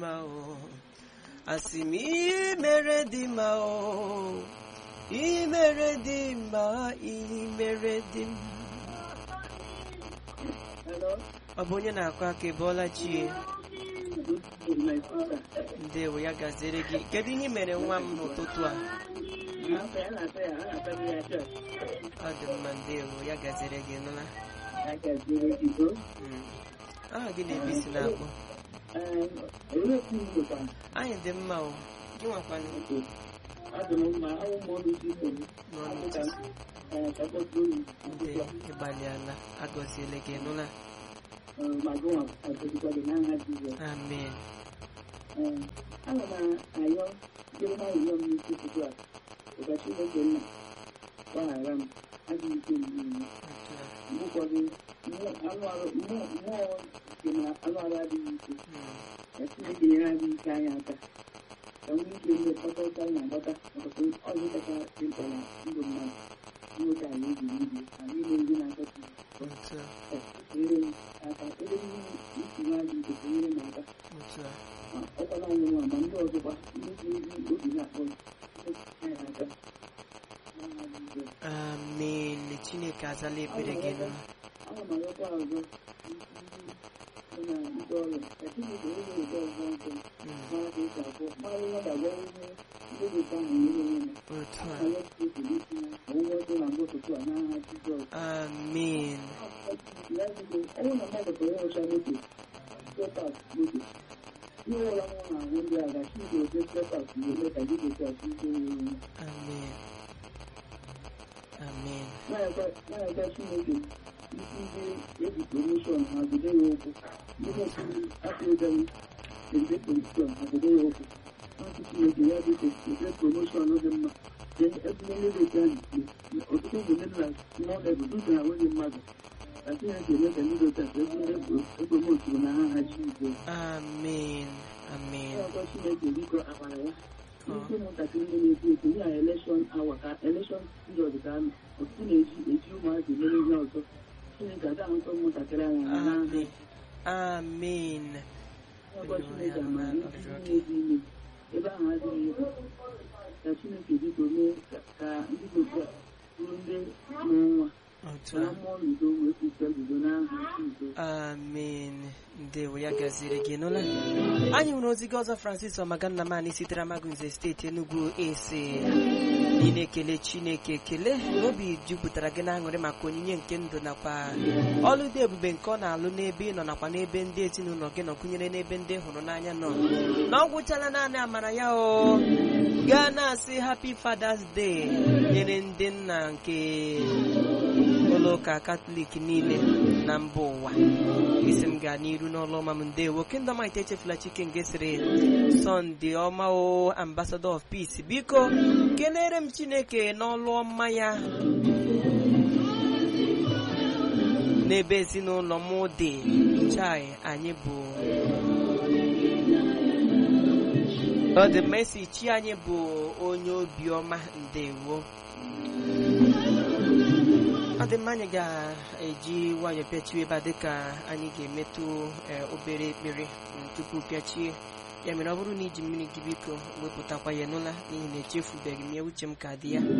mma o asị m ihe mere dị mma o ihe mere dị mma ihe mere dị mma Hello? ọ bụ onye na-akụ aka ịbọọla chi Good evening, my sister. ndewo ya gaziere gị kedu ihe i mere nwa m n'ụtụtụ a Afọ ya na-ata ya, a na-ata m ya chọọchị. ọ dị mma ndewo ya gaziere gị nụla A gaziere gị o. Mm. aha gị na-ebi si na-akpọ Ee, olee otu m lụtara? anyị dị mma o gị nwakwanụ Adị m mma, awụ m ọnụ isi nsogbu. n'ọnụ Adịka ụtụtụ ee, ka kpọtụ oyi. nde ịgbalịala agọziele gị nụla Ee, ma gụnwa agọzikwa gị n'aha Jizọs. amen Ee, ana m ayọ ndị ọma ayọ m n'isi ụtụtụ a. Ụka Chineke nna gbaghara m adịghị ike m niile. Otu a. Mgbe ụfọdụ mmụọ anụ arụ mmụọ mmụọ dị na anụ arụ adịghị ike. Mm. ka Chineke nyere anyị ike anyị aka ka nwee ike ndị mkpakọrịta anyị na-agbata ọtụtụ ọzọ kacha dị mkpa na ndụ mmadụ nwoke anyị ebi n'ibi na niile ndị na-akọta otu a nyere m aka ebe niile isi nwa dị ike nyere m aka otu a ma ọkwala anyị nwa ma ndị ọzọkwa ndị ji ndị obi na-akpọ anyị aka n'aha Jizọs. amen chineke azala ekpere gị nụla ana m arịọkwa ọzọ ndị nọ na ndị ọrụ ka Chineke onye ụzọ ọzọ nsọ Mm. mara ka esi akwụ mara ihe ọ ga-agwa ihe ndị dịka ahụ nyere onwe ya otu a Anyị ekele isi ya ka ụgwọ ọjọọ na mgbe ụtụtụ a n'aha Jizọs. amen Ya biko, ọ bụrụ na mmadụ pụrụ ịrụcha moto, stepas moto, ihe ọbụla nwụrụ na-ahụ ndị a ga Chineke ote stepas ga-eme ka gị gosi asị ike nwere onwe. amen amen Na-ekwe Chineke isi ndị eji promoshọn ha jide ya ụkwụ. Ndị na-ekiri afọ ụdara ede promoshọn ha jide ya ụkwụ. Asị Chineke ya biko ede promoshọn dị mma. Then ebule ndị dị ka ọtụtụ obodo nna small level dịka na nwunye mmadụ. Ka Chineke eme ka ndị dị otu a ebule epromoturu na ha ha Jizọs. amen amen ọzọ Chineke biko amara ya ndị ụmụntakịrị ndị na-eto eto ya elekshọn awa ka elekshọn piriọd ka anọ ọtụtụ na-eji eji ụmụazị mere ihe ọzọ Chineke aga ahụta ụmụntakịrị anya na n'ahụ amen amen ọkọ Chineke amara ndị na-eji ime ebe ahụ adịghị egwu ka Chineke biko mee ka- ka ndị dị otu a bụrụ ndị mụrụ nwa otu na a mmụọ n'udo wee kwusa bido n'ahụ Jizọs amen ndewo ya gaziere gị nụla anyị nwere ozi gị ọzọ francis ọmagannamani sitere amagunze steeti enugu ese ị na-ekele chineke ekele n'obi jupụtara gị n'aṅụrị maka onyinye nke ndụ nakwa ọlụ dị ebube nke ọ na-alụ n'ebe ị nọ nakwa n'ebe ndị ezinụlọ gị nọ gụnyere n'ebe ndị ị hụrụ n'anya nọ na ọ gwụchala naanị amara ya o gaa na-asị happy fathers day nyere ndị nna nke ụlọ ụka katọlik niile na mba ụwa isi m gaa n'iru n'ọlụ ọma m ndewo kindọmit echefula chike nke sịrị sọnde ọma o ambassador of peace biko kelere m chineke n'ọlụ ọma ya n'ebe ezinụlọ m dị chai anyị bụ ọ dị mesi chi anyị bụ onye obiọma ndewo ọ dị mma anyị ga-eji nwayọọ pịachie ebe a dịka anyị ga-emetụ eh, obere ekpere mm, tupu pịachie ya mere ọ bụrụ na iji mmiri gị biko wepụtakwa ya n'ụla n'ihi na echefubeghị m ya uche m ka dị ya